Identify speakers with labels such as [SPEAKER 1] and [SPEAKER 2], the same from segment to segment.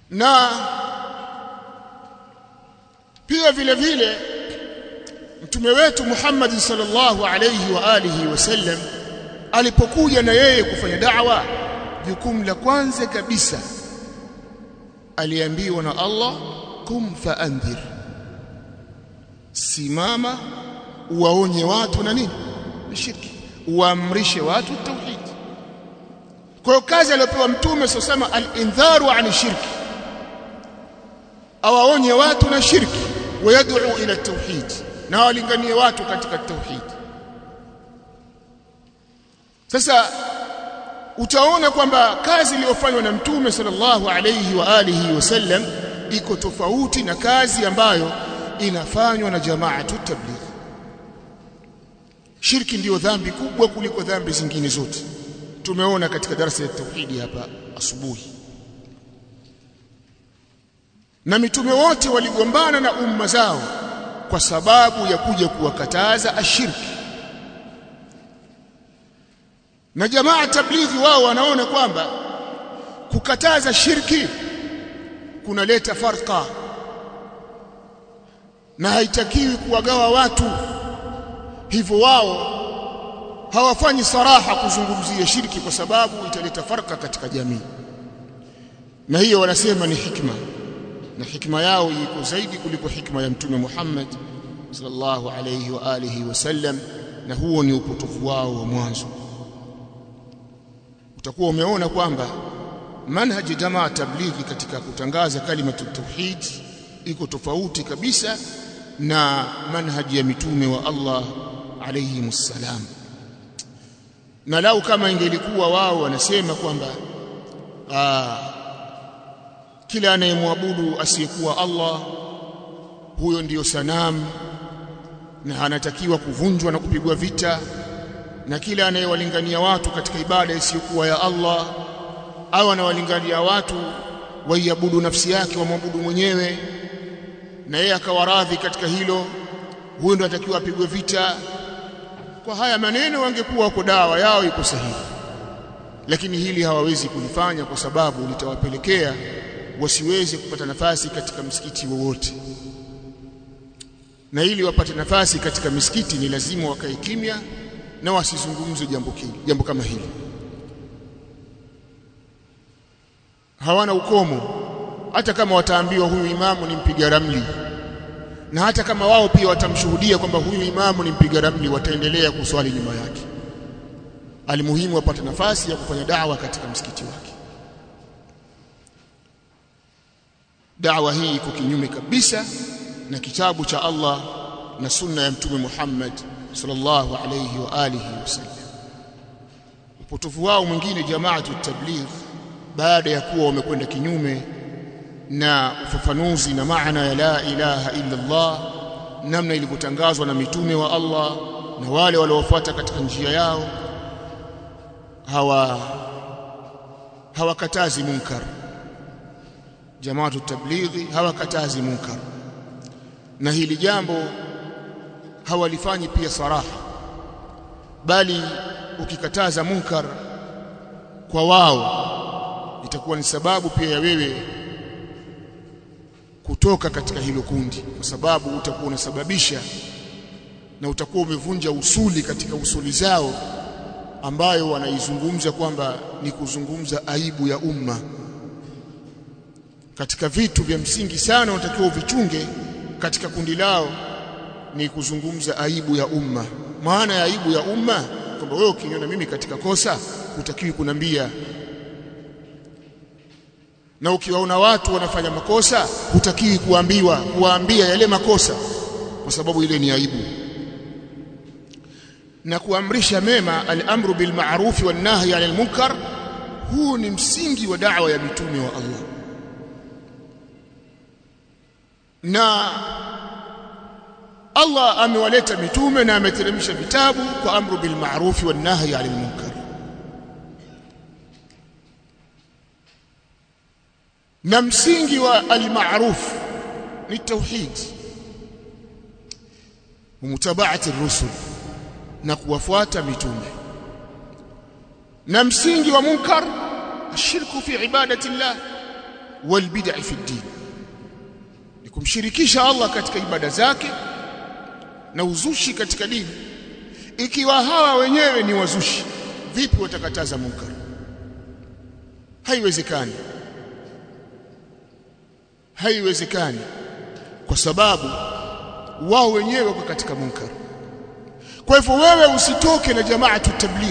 [SPEAKER 1] na pia vile vile mtume wetu Muhammad sallallahu alayhi wa alihi wasallam alipokuja na yeye kufanya da'wa jukumu la kwanza kabisa aliambiwa na Allah kum faandhir simama uwaonye watu na nini shirki uamrishe watu tauhid kwa hiyo kazi aliyopewa mtume sosema al-indharu ani shirki awaonye watu na shirki wayad'u ila tauhid na walinganie watu katika tauhid sasa utaona kwamba kazi iliyofanywa na mtume sallallahu alayhi wa alihi wasallam iko tofauti na kazi ambayo inafanywa na jamaatu tabligh shirki ndiyo dhambi kubwa kuliko dhambi zingine zote tumeona katika darasa ya tauhidi hapa asubuhi na mitume wote waligombana na umma zao kwa sababu ya kuja kuwakataza ashirki na jamaa tablighi wao wanaona kwamba kukataza shirki kunaleta farqa na haitakiwi kuwagawa watu hivyo wao hawafanyi saraha kuzungumzia shirki kwa sababu italeta farqa katika jamii na hiyo wanasema ni hikma na hikma yao iko zaidi kuliko hikma ya mtume Muhammad sallallahu alayhi wa alihi wasallam na huo ni upotofu wao wa mwanzo utakuwa umeona kwamba manhaji jamaa tablighi katika kutangaza kalimatu tauhid iko tofauti kabisa na manhaji ya mitume wa Allah alayhi msalam na lau kama ingelikuwa wao wanasema kwamba kila anayemwabudu asiyekuwa Allah huyo ndiyo sanamu na anatakiwa kuvunjwa na kupigwa vita na kila anayewalingania watu katika ibada isiyokuwa ya Allah au anawalingania watu waiabudu nafsi yake wamwabudu mwenyewe na yeye akawaradhi katika hilo huyo ndo atakiwa apigwe vita kwa haya maneno wangekuwa wako dawa yao iko sahihi lakini hili hawawezi kulifanya kwa sababu litawapelekea wasiweze kupata nafasi katika msikiti wowote na ili wapate nafasi katika misikiti ni lazima wakae kimya na wasizungumze jambo hili jambo kama hili hawana ukomo hata kama wataambiwa huyu imamu ni mpiga ramli na hata kama wao pia watamshuhudia kwamba huyu imamu ni mpiga ramli wataendelea kuswali nyuma yake alimuhimu wapate nafasi ya kufanya dawa katika msikiti wake dawa hii iko kinyume kabisa na kitabu cha Allah na sunna ya mtume Muhammad sallallahu alayhi wa alihi wasallam upotofu wao mwingine jamaatu tabligh baada ya kuwa wamekwenda kinyume na ufafanuzi na maana ya la ilaha illa Allah namna ilivyotangazwa na mitume wa Allah na wale waliofuata katika njia yao hawa hawakatazi munkar jamaatu tablighi hawakatazi munkar na hili jambo hawalifanyi pia saraha bali ukikataza munkar kwa wao itakuwa ni sababu pia ya wewe kutoka katika hilo kundi kwa sababu utakuwa unasababisha na utakuwa umevunja usuli katika usuli zao ambayo wanaizungumza kwamba ni kuzungumza aibu ya umma katika vitu vya msingi sana unatakiwa uvichunge katika kundi lao ni kuzungumza aibu ya umma maana ya aibu ya umma kwamba wewe ukiniona mimi katika kosa hutakiwi kunambia na ukiwaona watu wanafanya makosa hutakiwi kuambiwa kuwaambia yale makosa kwa sababu ile ni aibu na kuamrisha mema al-amru bil ma'ruf wan nahyi 'anil munkar huu ni msingi wa da'wa ya mitume wa Allah na Allah amewaleta mitume na ameteremsha vitabu kwa amru bil ma'ruf wan nahyi 'anil munkar na msingi wa al-ma'ruf ni tauhid mutabaati rusul na kuwafuata mitume na msingi wa munkar ashirku fi ibadati llah wal bid'i fi din ni kumshirikisha Allah katika ibada zake na uzushi katika dini ikiwa hawa wenyewe ni wazushi vipi watakataza munkar haiwezekani haiwezekani kwa sababu wao wenyewe wako katika munkar kwa hivyo wewe usitoke na jamaatu tabligh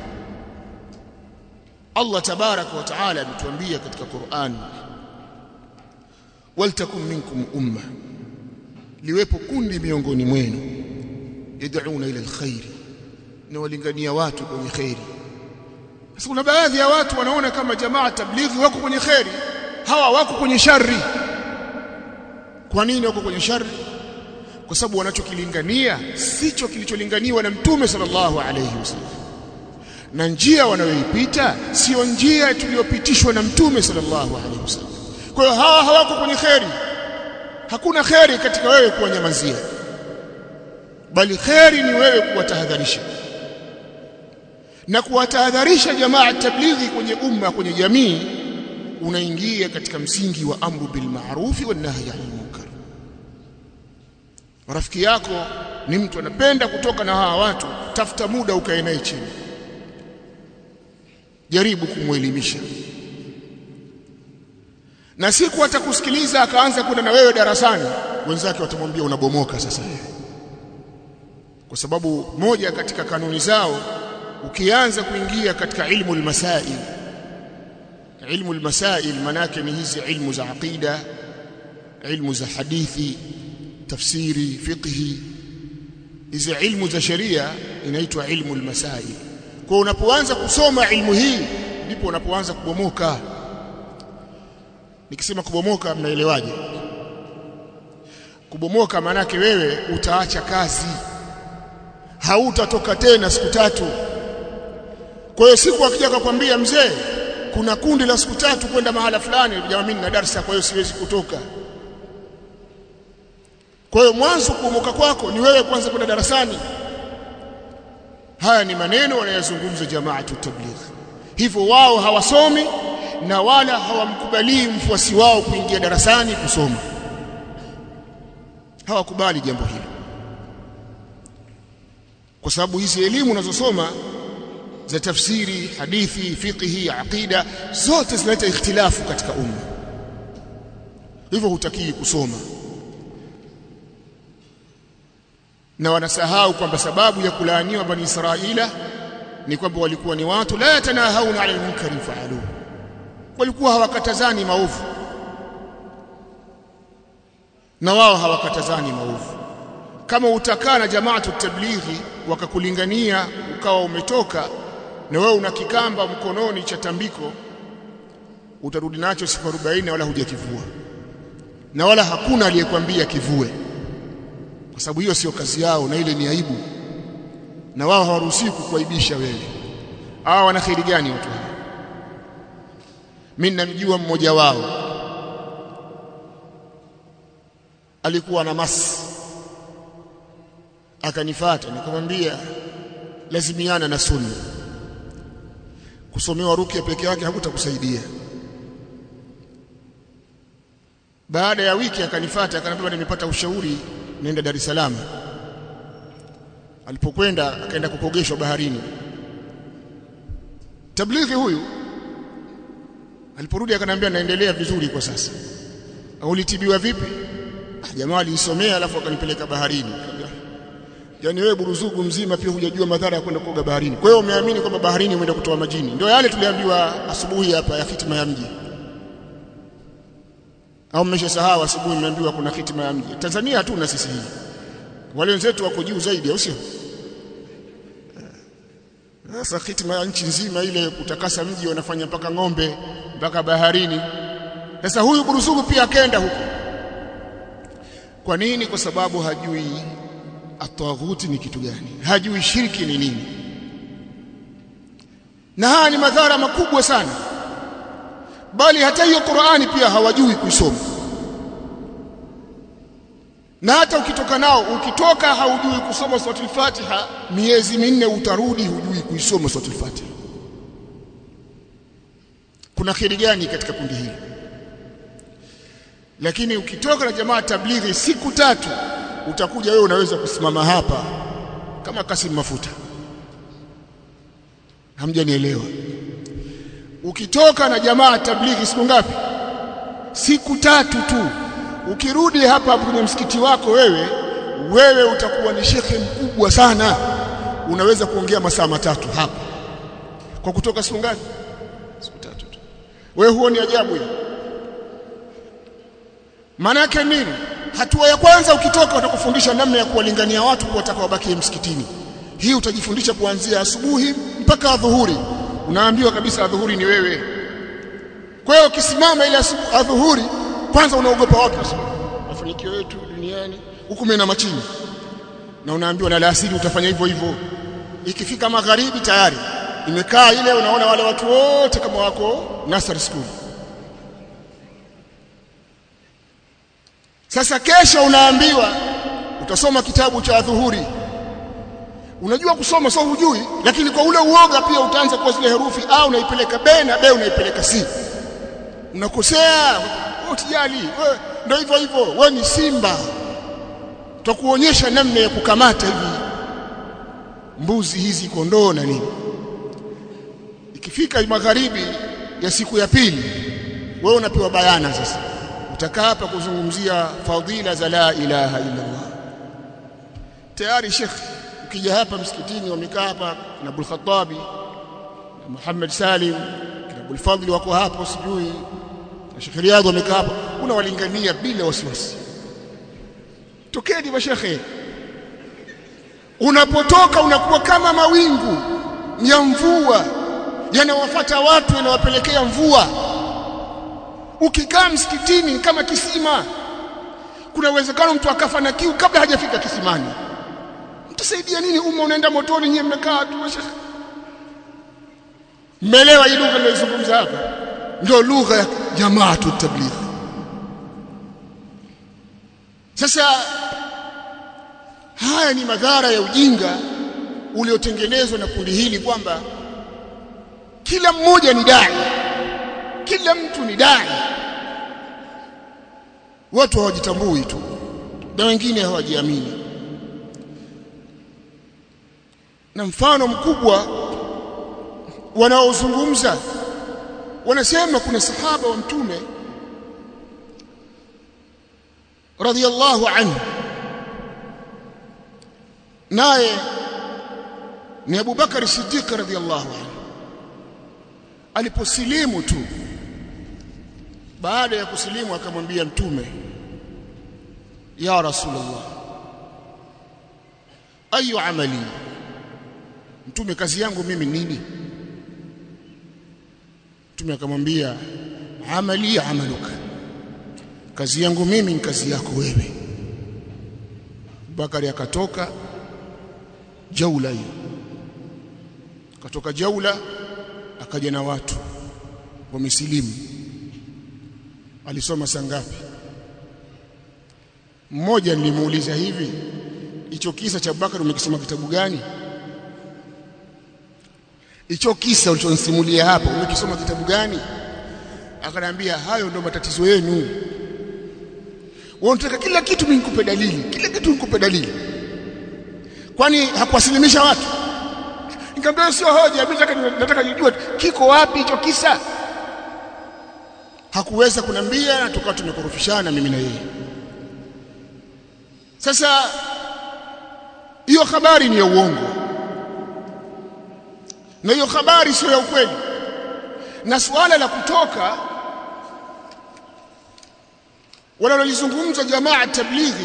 [SPEAKER 1] Allah tabaraka wa taala ametuambia katika Qur'an waltakum minkum umma liwepo kundi miongoni mwenu yad'una ila alkhair na walingania watu kwenye khairi sasa kuna baadhi ya watu wanaona kama jamaa tablighi wako kwenye khairi hawa wako kwenye shari kwa nini wako kwenye shari kwa sababu wanachokilingania sicho kilicholinganiwa na mtume sallallahu alayhi wasallam na njia wanayoipita sio njia tuliyopitishwa na mtume sallallahu alayhi wasallam kwa hiyo hawa hawako kwenye kheri hakuna kheri katika wewe kuwanyamazia bali kheri ni wewe kuwatahadharisha na kuwatahadharisha jamaa tablighi kwenye umma kwenye jamii unaingia katika msingi wa amru bil ma'ruf wa nahyi 'anil munkar rafiki yako ni mtu anapenda kutoka na hawa watu tafuta muda ukae naye chini jaribu kumwelimisha na siku atakusikiliza akaanza kwenda na wewe darasani wenzake watamwambia unabomoka sasa kwa sababu moja katika kanuni zao ukianza kuingia katika ilmu almasail ilmu almasail manake ni hizi ilmu za aqida ilmu za hadithi tafsiri fiqhi hizi ilmu za sheria inaitwa ilmu almasail kwa unapoanza kusoma ilmu hii ndipo unapoanza kubomoka nikisema kubomoka mnaelewaje kubomoka maanake wewe utaacha kazi hautatoka tena siku tatu kwa hiyo siku akija kukwambia mzee kuna kundi la siku tatu kwenda mahala fulani jamaa mimi na darasa kwa hiyo siwezi kutoka kwa hiyo mwanzo kubomoka kwako ni wewe kwanza kwenda darasani haya ni maneno wanayozungumza jamaatu tabligh hivyo wao hawasomi na wala hawamkubalii mfuasi wao kuingia darasani kusoma hawakubali jambo hilo kwa sababu hizi elimu unazosoma za tafsiri hadithi fiqhi aqida zote zinaleta ikhtilafu katika umma hivyo hutakii kusoma na wanasahau kwamba sababu ya kulaaniwa bani Israila ni kwamba walikuwa ni watu la yatanahauna ala almunkari faaluhu walikuwa hawakatazani maovu na wao hawakatazani maovu kama utakaa na jamaatu tablighi wakakulingania ukawa umetoka na wewe una kikamba mkononi cha tambiko utarudi nacho siku 40 wala hujakivua na wala hakuna aliyekwambia kivue kwa sababu hiyo sio kazi yao na ile ni aibu na wao hawaruhusiwi kukuaibisha wewe hawa wana khiri gani watu hawa mimi namjua mmoja wao alikuwa na masi akanifata nikamwambia lazimiana na sunna kusomewa rukia peke yake hakutakusaidia baada ya wiki akanifata akaniambia nimepata ushauri nenda Dar es Salaam alipokwenda akaenda kupogeshwa baharini tablighi huyu aliporudi akaniambia naendelea vizuri kwa sasa ulitibiwa vipi ah, jamaa alisomea alafu akanipeleka baharini yaani wewe buruzugu mzima pia hujajua madhara ya kwenda kuoga baharini kwa hiyo umeamini kwamba baharini umeenda kutoa majini ndio yale tuliambiwa asubuhi hapa ya hitima ya mji au mmeshasahau asubuhi mmeambiwa kuna hitima ya mji Tanzania hatuna sisi hii wale wenzetu wako juu zaidi au sio sasa hitima ya nchi nzima ile kutakasa mji wanafanya mpaka ng'ombe mpaka baharini sasa huyu burusugu pia akaenda huko kwa nini kwa sababu hajui atawaghuti ni kitu gani hajui shirki ni nini na haya ni madhara makubwa sana bali hata hiyo Qur'ani pia hawajui kuisoma na hata ukitoka nao ukitoka haujui kusoma suratul Fatiha miezi minne utarudi hujui kuisoma suratul Fatiha kuna khiri gani katika kundi hili lakini ukitoka na jamaa tablighi siku tatu utakuja wewe unaweza kusimama hapa kama Kasim Mafuta hamjanielewa ukitoka na jamaa tablighi siku ngapi siku tatu tu ukirudi hapa kwenye msikiti wako wewe wewe utakuwa ni shekhe mkubwa sana unaweza kuongea masaa matatu hapa kwa kutoka siku ngapi siku tatu tu wewe huo ni ajabu hiyo maana yake nini hatua ya kwanza ukitoka utakufundisha namna ya kuwalingania watu kuwataka wabakie msikitini hii utajifundisha kuanzia asubuhi mpaka adhuhuri unaambiwa kabisa adhuhuri ni wewe kwa hiyo ukisimama ile adhuhuri kwanza unaogopa watu mafanikio yetu duniani huku mimi na machini na unaambiwa na alasiri utafanya hivyo hivyo ikifika magharibi tayari imekaa ile unaona wale watu wote kama wako nursery school sasa kesho unaambiwa utasoma kitabu cha adhuhuri unajua kusoma sio hujui lakini kwa ule uoga pia utaanza kwa zile herufi a unaipeleka b na b unaipeleka c unakosea utijali ndio hivyo hivyo wewe ni simba tutakuonyesha namna ya kukamata hivi mbuzi hizi kondoo na nini ikifika magharibi ya siku ya pili wewe unapewa bayana sasa utakaa hapa kuzungumzia fadhila za la ilaha illa Allah tayari Sheikh ukija hapa msikitini wamekaa hapa na Abdul Khattabi na Muhammad Salim na Abdul Fadhil wako hapo sijui na Sheikh Riyadh wamekaa hapa unawalingania bila wasiwasi tokeni mashekhe unapotoka unakuwa kama mawingu ya mvua yanawafata watu yanawapelekea mvua ukikaa msikitini kama kisima kuna uwezekano mtu akafa na kiu kabla hajafika kisimani mtasaidia nini umma unaenda motoni nyie mmekaa tu mmeelewa hii lugha nilizungumza hapa ndio lugha ya jamaatu tabligh sasa haya ni madhara ya ujinga uliotengenezwa na kundi hili kwamba kila mmoja ni dai kila mtu ni dai watu hawajitambui tu na wengine hawajiamini na mfano mkubwa wanaozungumza wanasema kuna sahaba wa mtume radhiallahu anhu naye ni Abu Bakar Siddiq radhiallahu anhu aliposilimu tu baada ya kusilimu akamwambia mtume ya rasulullah ayu amali mtume kazi yangu mimi nini mtume akamwambia amali amaluka kazi yangu mimi ni kazi yako wewe Bakari akatoka jaula hiyo akatoka jaula akaja na watu wamesilimu alisoma saa ngapi mmoja nilimuuliza hivi hicho kisa cha Abubakar umekisoma kitabu gani hicho kisa ulichonisimulia hapa umekisoma kitabu gani akaniambia hayo ndio matatizo yenu wewe unataka kila kitu mimi nikupe dalili kila kitu nikupe dalili kwani hakuwasilimisha watu nikamwambia sio hoja mimi nataka nataka nijue kiko wapi hicho kisa hakuweza kunambia na tukawa tumekorofishana mimi na yeye sasa hiyo habari ni ya uongo na hiyo habari sio ya ukweli na suala la kutoka wanalolizungumza jamaa tablighi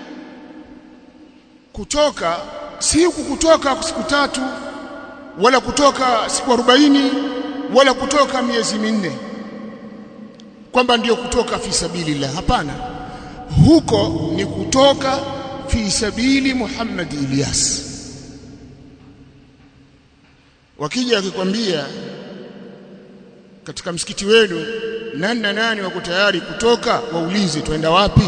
[SPEAKER 1] kutoka si huku kutoka siku tatu wala kutoka siku arobaini wala kutoka miezi minne kwamba ndiyo kutoka fi sabilillah hapana huko ni kutoka fi sabili Muhammad Ilyas wakija akikwambia katika msikiti wenu nani na nani wako tayari kutoka waulize twenda wapi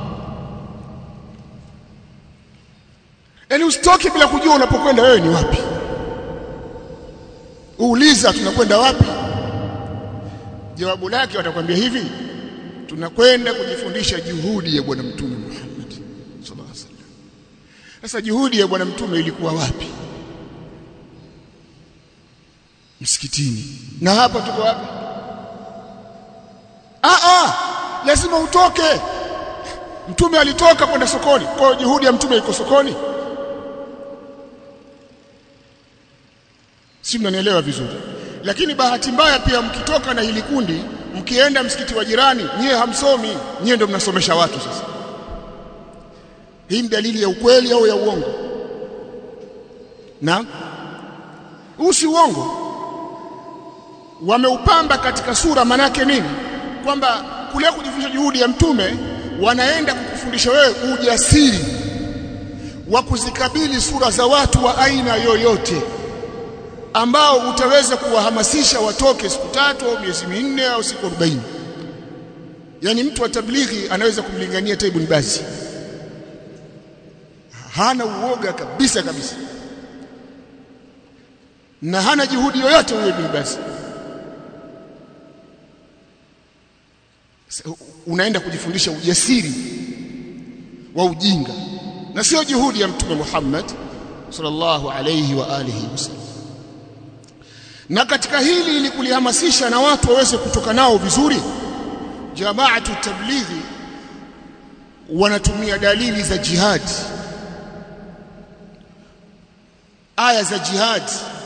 [SPEAKER 1] yaani usitoke bila kujua unapokwenda wewe ni wapi uuliza tunakwenda wapi jawabu lake watakwambia hivi tunakwenda kujifundisha juhudi ya bwana mtume Muhammad sallallahu alaihi wasallam sasa juhudi ya bwana mtume ilikuwa wapi msikitini na hapa tuko wapi ah ah lazima utoke mtume alitoka kwenda sokoni kwa juhudi ya mtume iko sokoni si mnanielewa vizuri lakini bahati mbaya pia mkitoka na hili kundi mkienda msikiti wa jirani nyie hamsomi nyie ndio mnasomesha watu sasa hii ni dalili ya ukweli au ya uongo na huu si uongo wameupamba katika sura manake nini kwamba kule kujifunza juhudi ya mtume wanaenda kukufundisha wewe ujasiri wa kuzikabili sura za watu wa aina yoyote ambao utaweza kuwahamasisha watoke siku tatu au miezi minne au siku 40 yani mtu wa tablighi anaweza kumlingania Ibn Baz hana uoga kabisa kabisa na hana juhudi yoyote huyo Ibn Baz unaenda kujifundisha ujasiri wa ujinga na sio juhudi ya mtume Muhammad sallallahu alayhi wa alihi wasallam na katika hili ili kulihamasisha na watu waweze kutoka nao vizuri jamaatu tablighi wanatumia dalili za jihad aya za jihad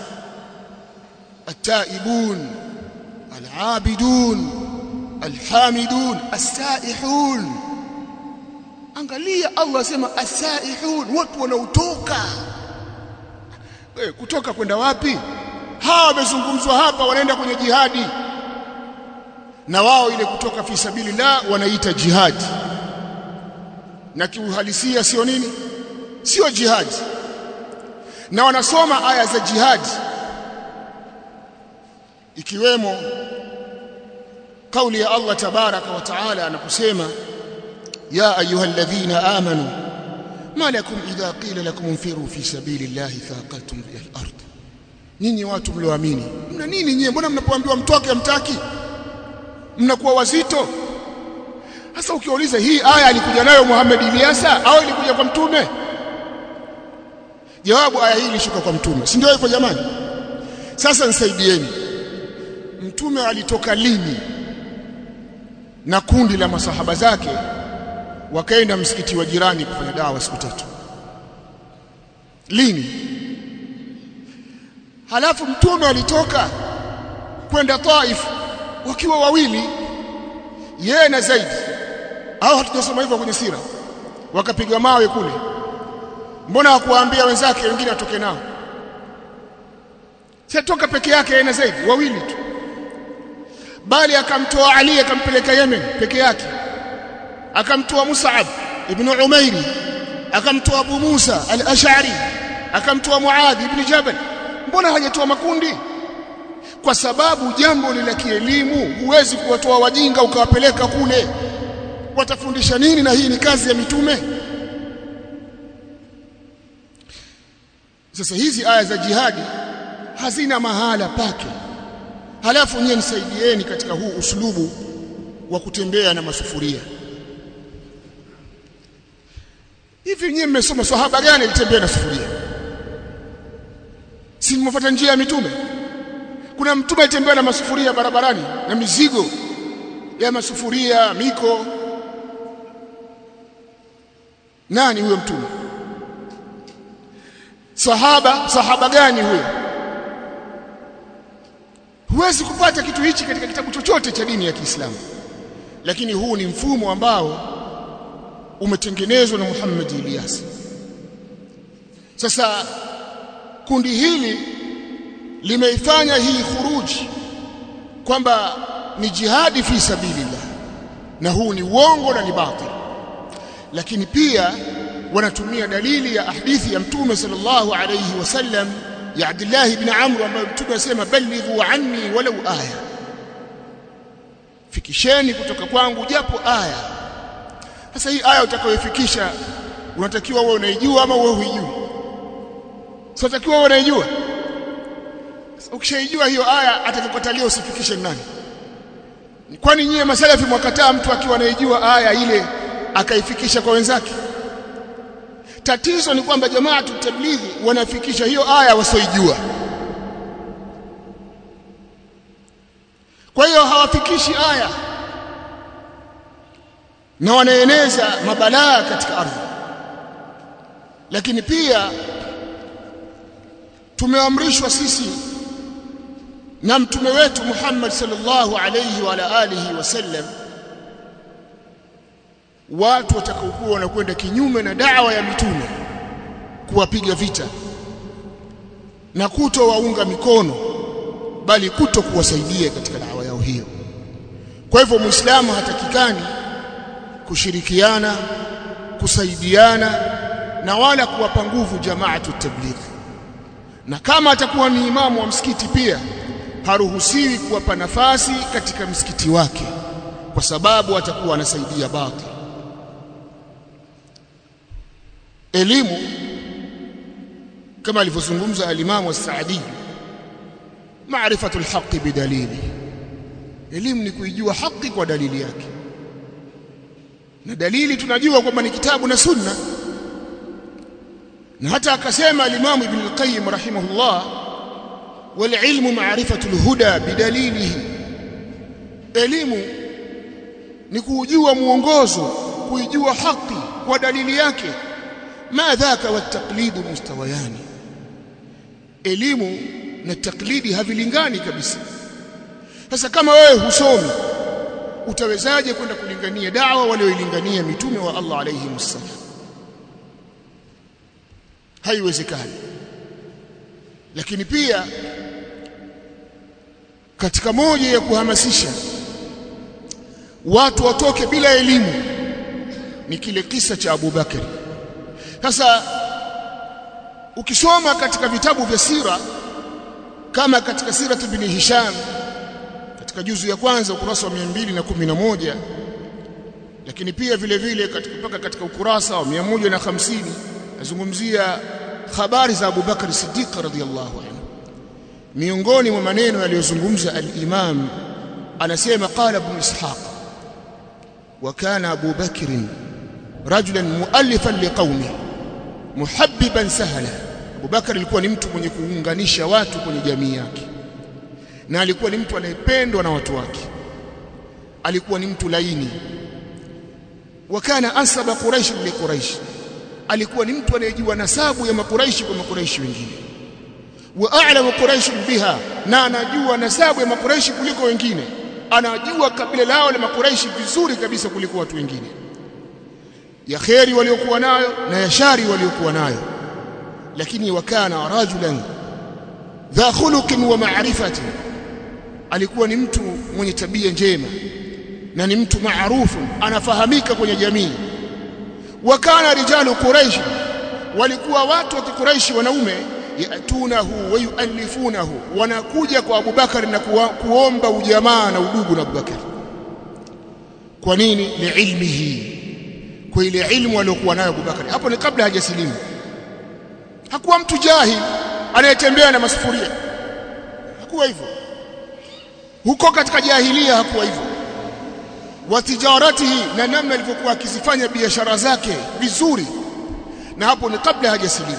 [SPEAKER 1] التائبون العابدون الحامدون السائحون angalia Allah asema asaihun watu wanaotoka eh kutoka kwenda wapi hawa wamezungumzwa hapa wanaenda kwenye jihadi na wao ile kutoka fi sabilillah wanaita jihadi na kiuhalisia sio nini sio jihadi na wanasoma aya za jihadi ikiwemo kauli ya Allah tabaraka wa taala anaposema ya ayyuhalladhina amanu ma lakum idha qila lakum infiru fi sabilillahi thaqaltum ila al-ard nyinyi watu mlioamini mna nini nyinyi mbona mnapoambiwa mtoke mtaki mnakuwa wazito sasa ukiuliza hii aya alikuja nayo Muhammad Ilyasa au ilikuja kwa mtume jawabu aya hii ilishuka kwa mtume si ndio hivyo jamani sasa nisaidieni mtume alitoka lini na kundi la masahaba zake wakaenda msikiti wa jirani kufanya dawa siku tatu lini halafu mtume alitoka kwenda Taif wakiwa wawili yeye na Zaid au hatujasoma hivyo kwenye sira wakapiga mawe kule mbona hakuwaambia wenzake wengine atoke nao sitoka peke yake yeye na Zaid wawili tu bali akamtoa Ali akampeleka Yemen peke yake akamtoa Mus'ab ibn Umairi akamtoa Abu Musa al-Ash'ari akamtoa Muadh ibn Jabal mbona hajatoa makundi kwa sababu jambo ni la kielimu huwezi kuwatoa wajinga ukawapeleka kule watafundisha nini na hii ni kazi ya mitume sasa hizi aya za jihadi hazina mahala pake halafu nyie nisaidieni katika huu uslubu wa kutembea na masufuria hivi nyie mmesoma sahaba gani alitembea na sufuria si mmefuata njia ya mitume kuna mtume alitembea na masufuria barabarani na mizigo ya masufuria miko nani huyo mtume sahaba sahaba gani huyo huwezi kupata kitu hichi katika kitabu chochote cha dini ya Kiislamu lakini huu ni mfumo ambao umetengenezwa na Muhammad Ilyas sasa kundi hili limeifanya hii khuruji kwamba ni jihadi fi sabilillah na huu ni uongo na ni batil lakini pia wanatumia dalili ya hadithi ya mtume sallallahu alayhi wasallam ya Abdullah ibn Amr ambaye mtume asema balighu anni walau aya fikisheni kutoka kwangu japo aya sasa hii aya utakayofikisha unatakiwa wewe unaijua ama wewe huijui sio unatakiwa wewe unaijua ukishaijua hiyo aya atakukatalia usifikishe nani kwani nyie masalafi mwakataa mtu akiwa anaijua aya ile akaifikisha kwa wenzake tatizo ni kwamba jamaa tutablighi wanafikisha hiyo aya wasioijua kwa hiyo hawafikishi aya na wanaeneza mabalaa katika ardhi lakini pia tumeamrishwa sisi na mtume wetu Muhammad sallallahu alayhi wa ala alihi wasallam watu watakaokuwa wanakwenda kinyume na dawa ya mitume kuwapiga vita na kutowaunga mikono bali kuto kuwasaidia katika dawa yao hiyo kwa hivyo muislamu hatakikani kushirikiana kusaidiana na wala kuwapa nguvu jamaatu tabligh na kama atakuwa ni imamu wa msikiti pia haruhusiwi kuwapa nafasi katika msikiti wake kwa sababu atakuwa anasaidia batil elimu kama alivyozungumza alimamu as-Saadi maarifatu al-haqq bidalili elimu ni kuijua haki kwa dalili yake na dalili tunajua kwamba ni kitabu na sunna na hata akasema alimamu ibn al-qayyim rahimahullah wal ilmu ma'rifatu al-huda bidalilihi elimu ni kujua muongozo kuijua haki kwa dalili yake ma dhaka wa taqlidu mustawayani elimu na taklidi havilingani kabisa sasa kama wewe husomi utawezaje kwenda kulingania dawa walioilingania mitume wa Allah alayhi wasallam haiwezekani lakini pia katika moja ya kuhamasisha watu watoke bila elimu ni kile kisa cha Abu Bakari sasa ukisoma katika vitabu vya sira kama katika sirat ibn Hisham katika juzu ya kwanza ukurasa wa 211 lakini pia vile vile katika mpaka katika ukurasa wa 150 nazungumzia habari za Abu Bakar Siddiq radhiyallahu anhu miongoni mwa maneno aliyozungumza al-Imam anasema qala ibn Ishaq wa kana Abu Bakr rajulan muallifan liqaumihi muhabbiban sahla Abu Bakar alikuwa ni mtu mwenye kuunganisha watu kwenye jamii yake na alikuwa ni mtu anayependwa na watu wake alikuwa ni mtu laini wakana ansaba quraish li quraish alikuwa ni mtu anayejua nasabu ya makuraishi kwa makuraishi wengine wa a'lamu quraish biha na anajua nasabu ya makuraishi kuliko wengine anajua kabila lao la makuraishi vizuri kabisa kuliko watu wengine ya kheri waliokuwa nayo na ya shari waliokuwa nayo lakini wakana rajulan dha khuluqin wa ma'rifatin alikuwa ni mtu mwenye tabia njema na ni mtu maarufu anafahamika kwenye jamii wakana rijalu quraish walikuwa watu wa kikuraishi wanaume yatunahu wa yuallifunahu wanakuja kwa Abubakar na kuwa, kuomba ujamaa na udugu na Abubakar kwa nini liilmihi kwa ile ilmu aliyokuwa nayo Abubakar hapo ni kabla hajasilimu hakuwa mtu jahil anayetembea na masufuria hakuwa hivyo huko katika jahilia hakuwa hivyo wa tijaratihi na namna alivyokuwa akizifanya biashara zake vizuri na hapo ni kabla hajasilimu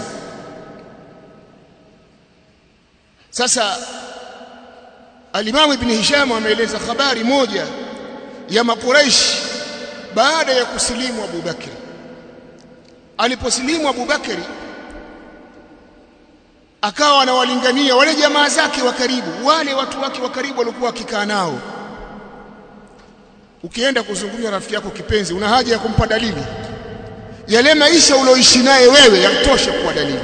[SPEAKER 1] sasa alimamu ibn Hisham ameeleza habari moja ya makuraish baada ya kusilimu Abu Bakri aliposilimu Abu Bakri akawa anawalingania wale jamaa zake wa karibu wale watu wake wa karibu waliokuwa wakikaa nao ukienda kuzungumza rafiki yako kipenzi una haja ya kumpa dalili yale maisha ulioishi naye wewe yatosha kuwa dalili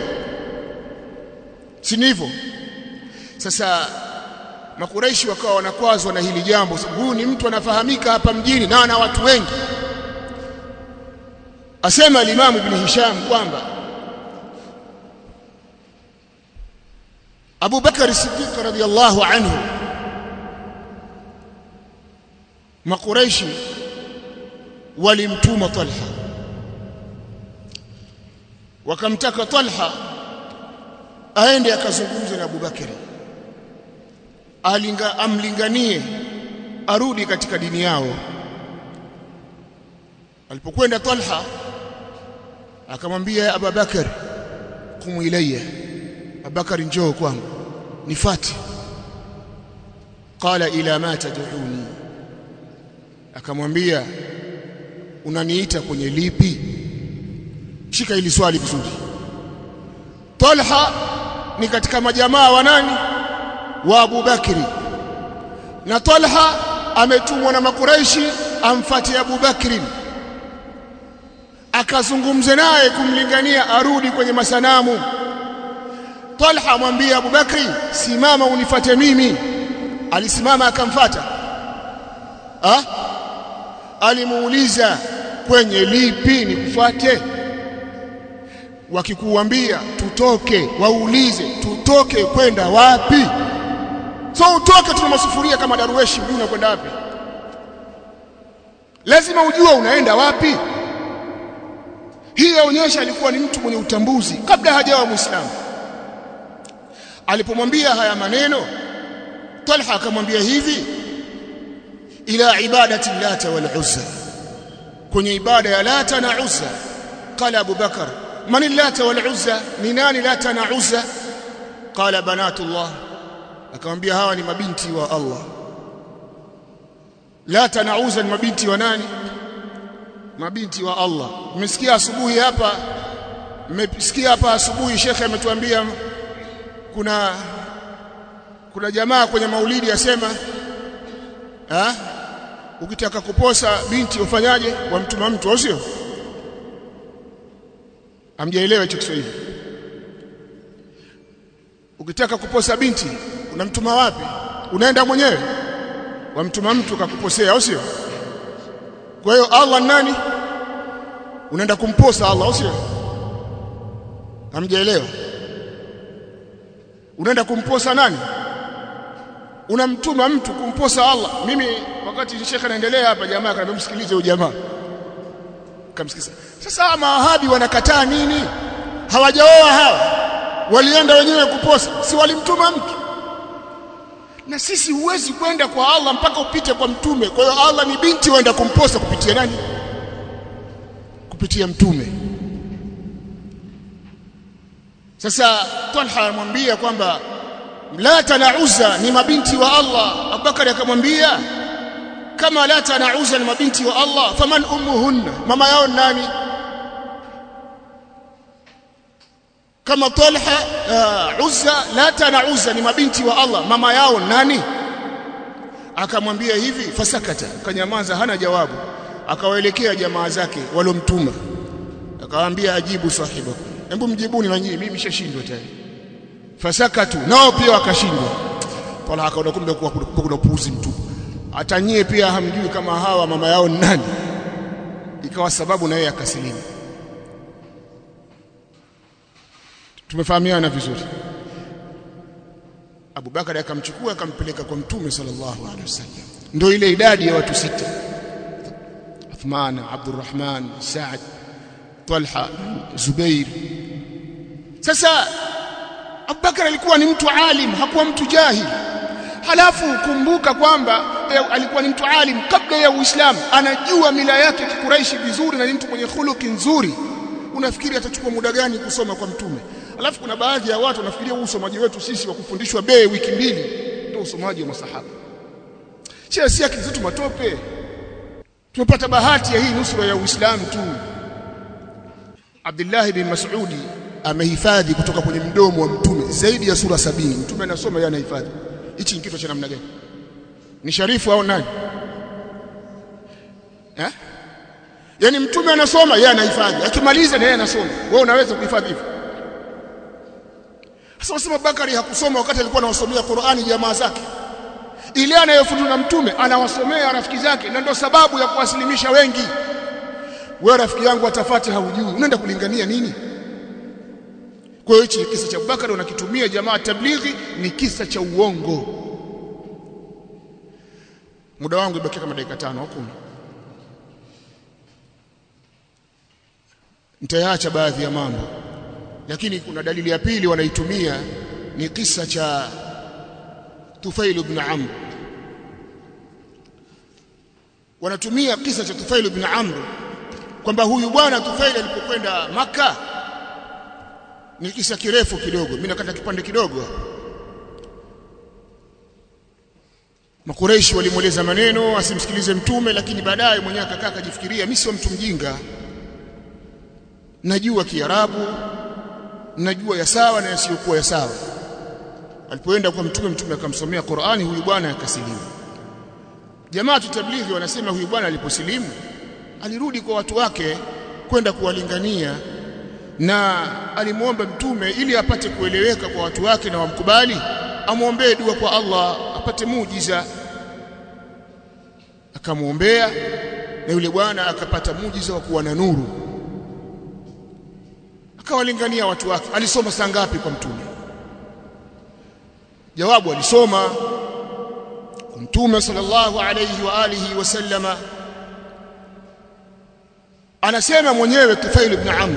[SPEAKER 1] si hivyo sasa makuraishi wakawa wanakwazwa na hili jambo sababu huyu ni mtu anafahamika hapa mjini na ana watu wengi asema al-Imam Ibn Hisham kwamba Abu Bakar Siddiq radhiyallahu anhu makuraishi walimtuma Talha wakamtaka Talha aende akazungumze na Abu Bakari alinga amlinganie arudi katika dini yao alipokwenda Talha akamwambia Abubakar kumu ilayya Abubakar njoo kwangu nifati qala ila ma tad'uni akamwambia unaniita kwenye lipi shika hili swali vizuri Talha ni katika majamaa wa nani wa Abu Bakri na Talha ametumwa na makuraishi amfuatie Abu Bakri akazungumze naye kumlingania arudi kwenye masanamu Talha amwambia Abu Bakri simama unifate mimi alisimama akamfata ah alimuuliza kwenye lipi nikufuate wakikuambia tutoke waulize tutoke kwenda wapi so utoke tuna masufuria kama darueshi una kwenda wapi lazima ujue unaenda wapi hii yaonyesha alikuwa ni mtu mwenye utambuzi kabla hajawa muislamu alipomwambia haya maneno Talha akamwambia hivi ila ibadati lata wal uzza kwenye ibada ya lata na uzza qala abu bakar man lata wal uzza ni nani lata na uzza qala banatullah akamwambia hawa ni mabinti wa Allah lata na uzza ni mabinti wa nani mabinti wa Allah mmesikia asubuhi hapa mmesikia hapa asubuhi shekhe ametuambia kuna kuna jamaa kwenye maulidi asema ha? ukitaka kuposa binti ufanyaje wamtuma mtu au sio amjaelewa hicho Kiswahili ukitaka kuposa binti unamtuma wapi unaenda mwenyewe wamtuma mtu kakuposea au sio kwa hiyo Allah nani unaenda kumposa Allah au sio hamjaelewa unaenda kumposa nani unamtuma mtu kumposa Allah mimi wakati shekhe anaendelea hapa jamaa akaniambia msikilize huyo jamaa kamsikiza sasa mawahabi wanakataa nini hawajaoa hawa walienda wenyewe kuposa si walimtuma mtu na sisi huwezi kwenda kwa Allah mpaka upite kwa mtume kwa hiyo Allah ni binti waenda kumposa kupitia nani kupitia mtume sasa Talha anamwambia kwamba Lata na Uzza ni mabinti wa Allah Abubakar akamwambia kama Lata na Uzza ni mabinti wa Allah faman ummuhunna mama yao nani kama Talha uh, Uzza Lata na Uzza ni mabinti wa Allah mama yao nani akamwambia hivi fasakata kanyamaza hana jawabu akawaelekea jamaa zake walomtuma akawaambia ajibu sahibakum hebu mjibuni na nyinyi mimi nimeshashindwa tayari fasakatu nao pia wakashindwa Talha akaona kumbe kuna puuzi mtu hata nyie pia hamjui kama hawa mama yao ni nani ikawa sababu na yeye akasilimu tumefahamiana vizuri Abu Bakari akamchukua akampeleka kwa Mtume sallallahu alaihi wasallam ndio ile idadi ya watu sita Uthman Abdurrahman Saad Talha Zubair sasa Abubakar alikuwa ni mtu alim hakuwa mtu jahil halafu kumbuka kwamba alikuwa ni mtu alim kabla ya Uislamu anajua mila yake kikuraishi vizuri na ni mtu mwenye khuluki nzuri unafikiri atachukua muda gani kusoma kwa mtume alafu kuna baadhi ya watu wanafikiria huu usomaji wetu sisi wa kufundishwa bee wiki mbili ndio usomaji wa masahaba sio si akili zetu matope tumepata bahati ya hii nusura ya Uislamu tu Abdullah bin Mas'udi amehifadhi kutoka kwenye mdomo wa mtume zaidi ya sura sabini mtume anasoma yeye anahifadhi hichi ni kitu cha namna gani ni sharifu au nani eh yani mtume anasoma yeye anahifadhi akimaliza na yeye anasoma wewe unaweza kuhifadhi hivyo sasa wasema Bakari hakusoma wakati alikuwa anawasomea Qur'ani jamaa zake ile anayofundishwa na mtume anawasomea rafiki zake na ndio sababu ya kuwasilimisha wengi wewe rafiki yangu atafati haujui unaenda kulingania nini kwa hiyo hichi kisa cha Abubakar unakitumia jamaa tablighi ni kisa cha uongo muda wangu ibaki kama dakika tano au kumi nitayaacha baadhi ya mambo lakini kuna dalili ya pili wanaitumia ni kisa cha Tufail ibn Amr wanatumia kisa cha Tufail ibn Amr kwamba huyu bwana Tufail alipokwenda maka ni kisa kirefu kidogo mimi nakata kipande kidogo Makureishi walimweleza maneno asimsikilize mtume lakini baadaye mwenyewe akakaa akajifikiria mimi sio mtu mjinga najua Kiarabu najua ya sawa na yasiyokuwa ya sawa alipoenda kwa mtume mtume akamsomea Qur'ani huyu bwana akasilimu jamaa tutablighi wanasema huyu bwana aliposilimu alirudi kwa watu wake kwenda kuwalingania na alimwomba mtume ili apate kueleweka kwa watu wake na wamkubali amwombee dua kwa Allah apate muujiza akamwombea na yule bwana akapata muujiza wa kuwa na nuru akawalingania watu wake alisoma saa ngapi kwa mtume jawabu alisoma kwa mtume sallallahu alayhi wa alihi wasallama anasema mwenyewe Tufail ibn Amr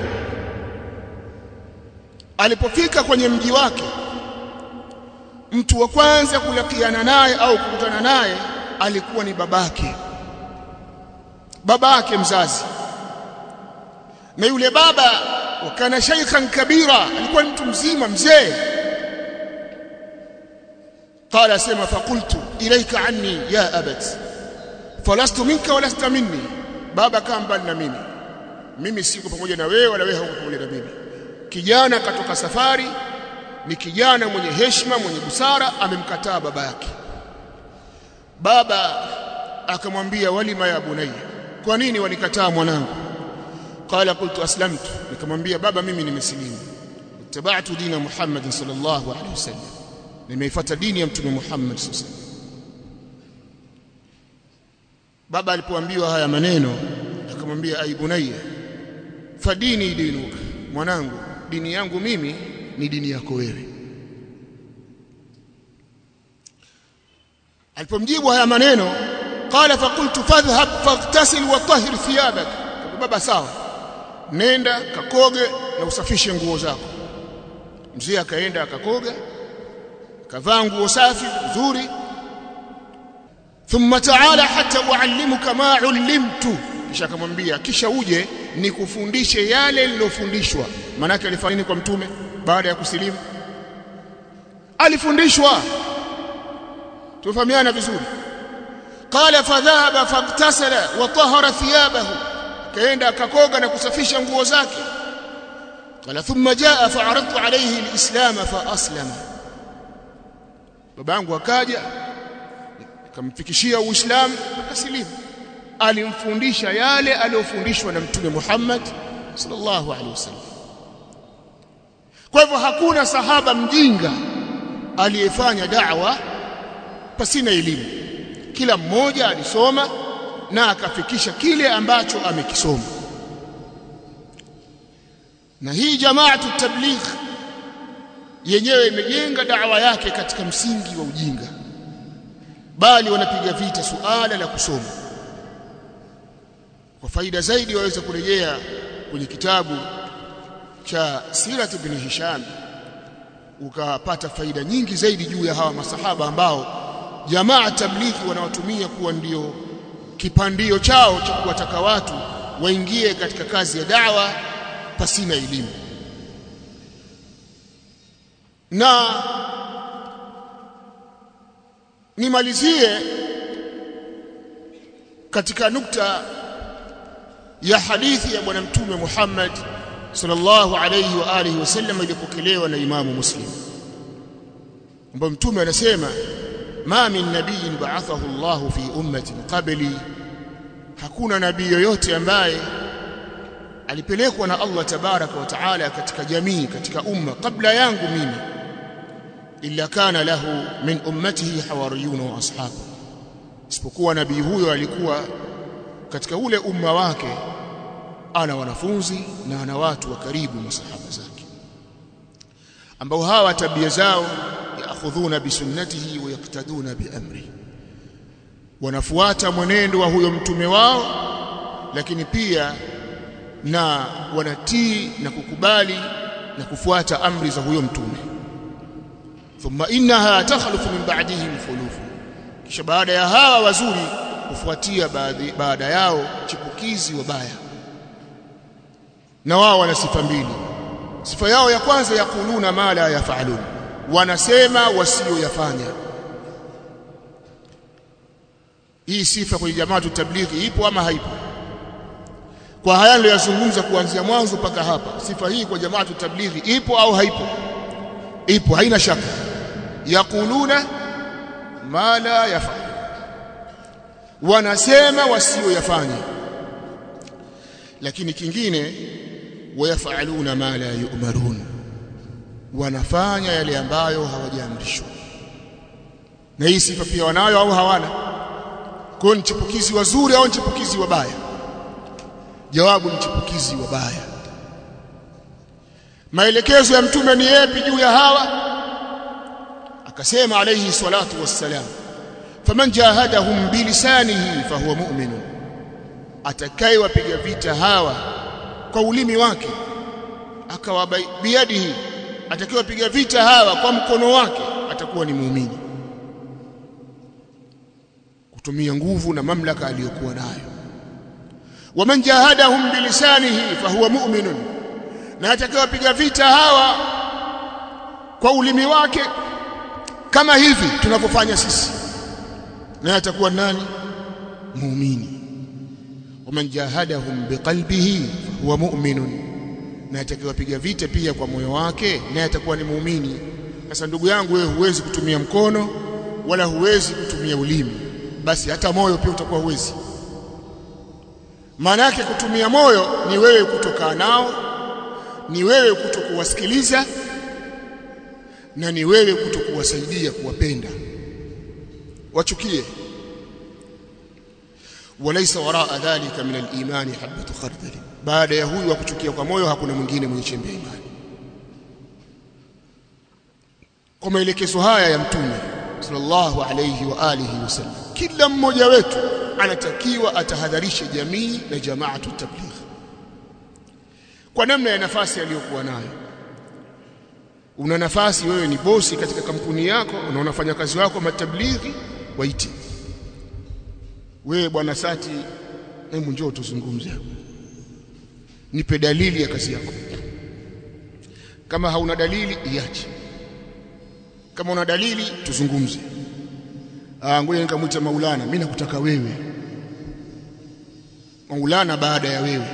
[SPEAKER 1] alipofika kwenye mji wake mtu wa kwanza kulakiana naye au kukutana naye alikuwa ni babake babake mzazi na yule baba wakana shaykhan kabira alikuwa mtu mzima mzee قال اسمع فقلت اليك عني يا ابت فلست منك ولست مني baba kaa mbali na mimi mimi siko pamoja na wewe wala wewe hauko pamoja na mimi kijana katoka safari ni kijana mwenye heshima mwenye busara amemkataa baba yake baba akamwambia walima ya bunayya kwa nini walikataa mwanangu qala qultu aslamtu nikamwambia baba mimi nimesilimu tabatu dina Muhammad sallallahu alaihi wasallam nimeifuata dini ya mtume Muhammad sallallahu alaihi wasallam baba alipoambiwa haya maneno akamwambia aibunayya fadini dinuka mwanangu dini yangu mimi ni dini yako wewe alipomjibu haya maneno qala faqultu fadhhab faghtasil wa tahhir thiyabak baba sawa nenda kakoge na usafishe nguo zako mzee akaenda akakoga kavaa nguo safi nzuri thumma ta'ala hatta uallimuka ma ullimtu kisha akamwambia kisha uje nikufundishe yale nilofundishwa manake alifanya nini kwa mtume baada ya kusilimu alifundishwa tufahamiana vizuri qala fadhahaba fagtasala wa tahara thiyabahu kaenda akakoga na kusafisha nguo zake qala thumma jaa fa'aradtu alayhi alislam fa aslama babangu akaja nikamfikishia uislamu akasilimu alimfundisha yale aliyofundishwa na mtume Muhammad sallallahu alaihi wasallam kwa hivyo hakuna sahaba mjinga aliyefanya da'wa pasina elimu kila mmoja alisoma na akafikisha kile ambacho amekisoma na hii jamaatu tabligh yenyewe imejenga da'wa yake katika msingi wa ujinga bali wanapiga vita suala la kusoma kwa faida zaidi waweza kurejea kwenye kitabu cha Sirat ibn Hisham ukapata faida nyingi zaidi juu ya hawa masahaba ambao jamaa tablighi wanawatumia kuwa ndio kipandio chao cha kuwataka watu waingie katika kazi ya dawa pasina elimu na nimalizie katika nukta ya hadithi ya bwana mtume Muhammad sallallahu alayhi wa alihi wasallam iliyopokelewa na Imamu Muslim ambapo mtume anasema ma min nabiyin ba'athahu Allah fi ummatin qabli hakuna nabii yoyote ambaye alipelekwa na Allah tabaraka wa taala katika jamii katika umma kabla yangu mimi illa kana lahu min ummatihi hawariyun wa ashabu isipokuwa nabii huyo alikuwa katika ule umma wake ana wanafunzi na ana watu wa karibu masahaba zake ambao hawa tabia zao yaakhudhuna bisunnatihi wa yaktaduna biamri wanafuata mwenendo wa huyo mtume wao lakini pia na wanatii na kukubali na kufuata amri za huyo mtume thumma innaha takhlufu min ba'dihim khulufu kisha baada ya hawa wazuri kufuatia baadhi, baada yao chipukizi wabaya na wao wana sifa mbili sifa yao ya kwanza yakuluna ma la yafalun wanasema wasioyafanya hii sifa kwenye jamaa tablighi ipo ama haipo kwa haya ndio yazungumza kuanzia mwanzo mpaka hapa sifa hii kwa jamaa tablighi ipo au haipo ipo haina shaka yakuluna ma la yafalun wanasema wasioyafanya lakini kingine wayafaluna ma la yu'marun wanafanya yale ambayo hawajaamrishwa na hii sifa pia wanayo au hawana kwa ni chipukizi wazuri au chipukizi wabaya jawabu ni chipukizi wabaya maelekezo ya mtume ni yapi juu ya hawa akasema alayhi salatu wassalam faman jahadahum bilisanihi fahuwa mu'minun atakayewapiga vita hawa kwa ulimi wake akawa biadihi atakayewapiga vita hawa kwa mkono wake atakuwa ni muumini kutumia nguvu na mamlaka aliyokuwa nayo waman jahadahum bilisanihi fahuwa mu'minun na atakayewapiga vita hawa kwa ulimi wake kama hivi tunavyofanya sisi na atakuwa nani muumini waman jahadahum biqalbihi huwa mu'minun na atakayewapiga vita pia kwa moyo wake naye atakuwa ni muumini sasa ndugu yangu wewe huwezi kutumia mkono wala huwezi kutumia ulimi basi hata moyo pia utakuwa huwezi maana yake kutumia moyo ni wewe kutokaa nao ni wewe kutokuwasikiliza na ni wewe kutokuwasaidia kuwapenda wachukie walaysa waraa dhalika min al-imani habatu khardal baada ya huyu wa kuchukia kwa moyo hakuna mwingine mwenye chembe ya imani kwa maelekezo haya ya mtume sallallahu alayhi wa alihi wasallam kila mmoja wetu anatakiwa atahadharishe jamii na jamaatu tabligh kwa namna ya nafasi aliyokuwa nayo una nafasi wewe ni bosi katika kampuni yako na unafanya kazi wako matablighi waite wewe bwana Sati hebu njoo tuzungumze nipe dalili ya kazi yako kama hauna dalili iache kama una dalili tuzungumze ah ngoja nikamwita Maulana mimi nakutaka wewe Maulana baada ya wewe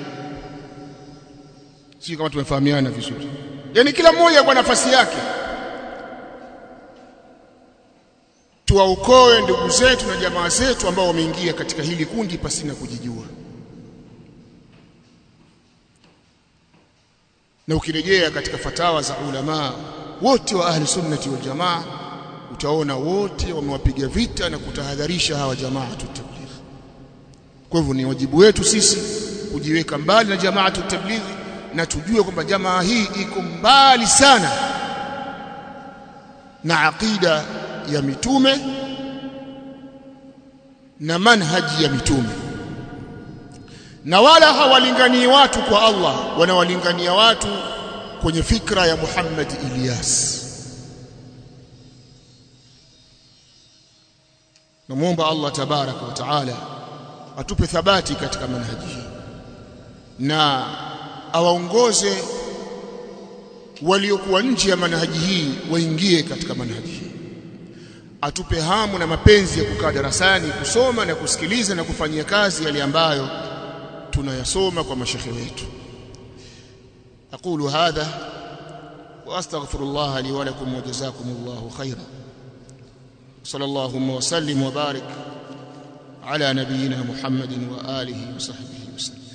[SPEAKER 1] si kama tumefahamiana vizuri yani kila mmoja kwa nafasi yake tuwaokoe ndugu zetu na jamaa zetu ambao wameingia katika hili kundi pasina kujijua na ukirejea katika fatawa za ulama wote wa ahli sunnati wal jamaa utaona wote wamewapiga vita na kutahadharisha hawa jamaa tabligh kwa hivyo ni wajibu wetu sisi kujiweka mbali na jamaa tabligh na tujue kwamba jamaa hii iko mbali sana na aqida ya mitume na manhaji ya mitume na wala hawalinganii watu kwa Allah wanawalingania watu kwenye fikra ya Muhammad Ilyas namuomba Allah tabaraka wa taala atupe thabati katika manhaji hii na awaongoze waliokuwa nje ya manhaji hii waingie katika manhaji hii atupe hamu na mapenzi ya kukaa darasani kusoma na kusikiliza na kufanyia kazi yale ambayo tunayasoma kwa mashekhe wetu aqulu hadha wa astaghfirullah li wa lakum wa jazakumullahu khairan sallallahu wa sallim wa barik ala nabiyyina muhammadin wa alihi wa sahbihi wa sallam